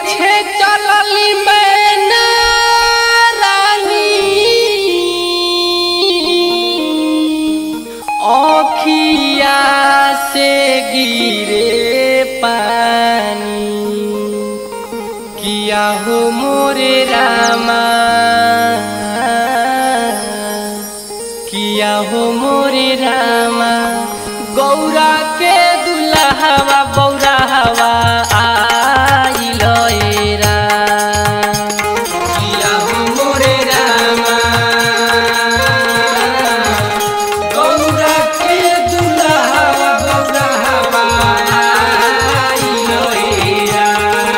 पीछे चलली मैना रानी अखिया से गिरे पानी किया हो मोरे रामा किया हो मोरे रामा गौरा के दुल्हवा बौरा हवा आइल एरा किया हो मोरे रामा गौरा के दुल्हवा बौरा हवा आइल एरा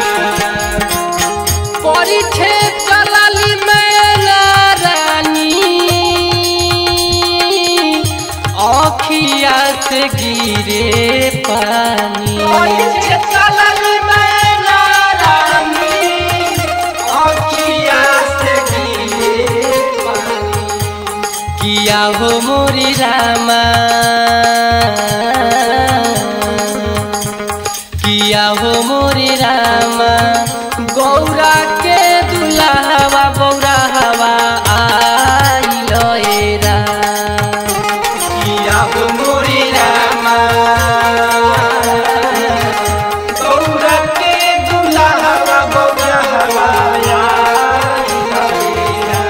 পরিছে চলালি মেলা রানী অখিয়া সে গিরে পানি পরিছে চলালি মেলা রানী, অখিয়া से गिरे पानी। কিয়া হো মোরি রামা কিয়া হো মোরি রামা গৌরা কে দুলাহবা বৌরা হওয়া আইল এরা किया हो मोरी रामा, गौरा के दुल्हवा बौरहवा आइल हेरा।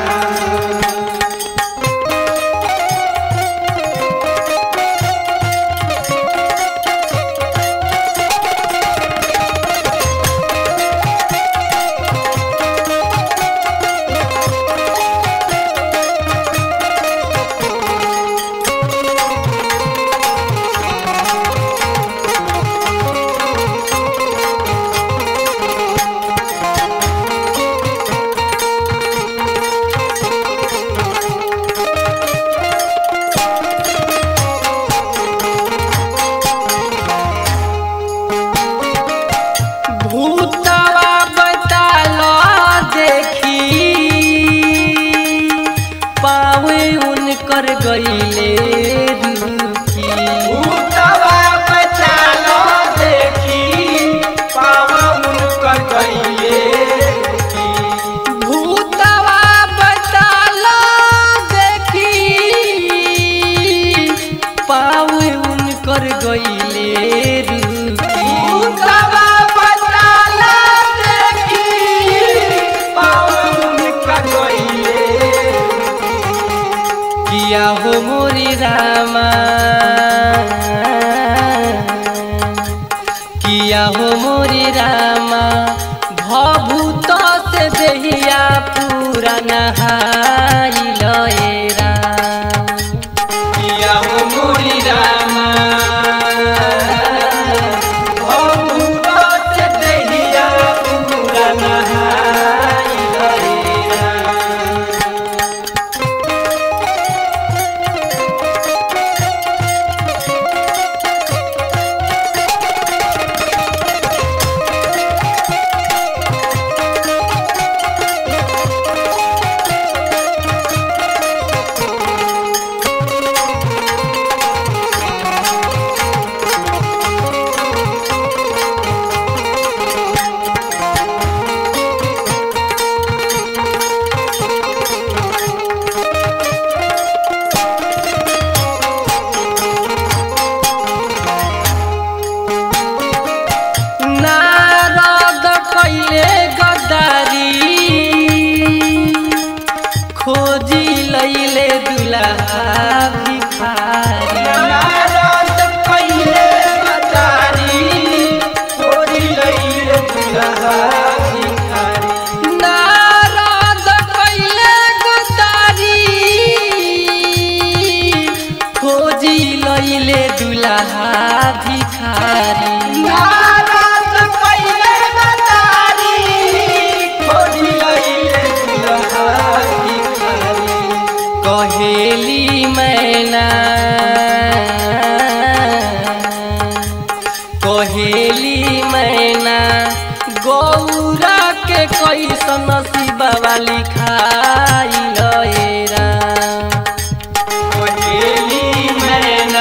भूतवा बतालो देखी पावे उनकर गईले रुखी भूतवा बचालो देखी, पावा उनकर गइले रुखी। भूतवा बतालो देखी पावे उनकर गईले रुखी भूतवा बचालो देखी, पावा उनकर गइले किया हो मोरी रामा किया हो मोरी रामा भभूत से देहिया पूरा नहाइल एरा किया हो मोरी रामा, भभूत से देहिया पूरा नहाइल हेरा। नारद कैले गद्दारी खोजी लैले दुल्हा भिखारी नारद कइले गद्दारी, चोरी लइले दुल्हा भिखारी। नारद कैले गद्दारी खोजी लैले दुल्हा भिखारी नारद कइले गद्दारी, चोरी लइले दुल्हा भिखारी। कहेली मैना कहेली मैना गौरा के कैसन शिवा वाली खाइल एरा कोहेली मैना,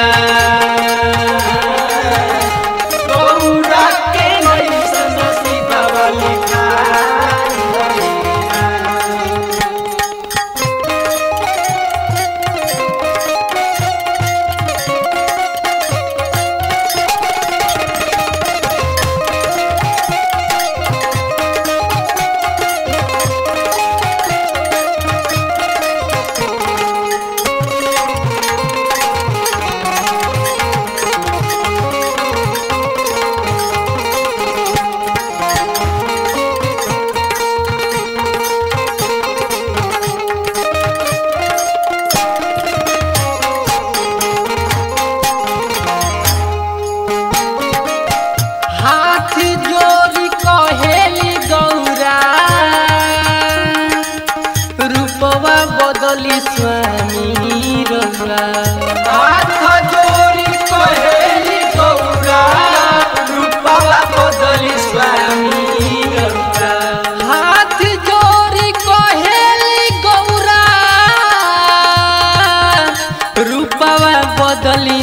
गौरा के कैसन शिवा वाली खा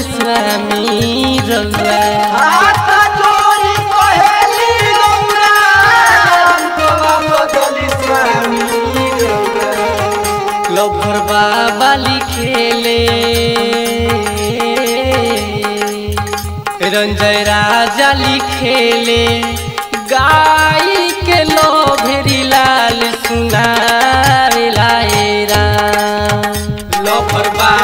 स्वामी रउआ हाथ जोड़ी कहेली गौरा हमको बदली स्वामी गौरा लभर बाबा लिखेले रंजय राजा लिखेले गाई के लोभेरी लाल सुनावे लाए राम लफर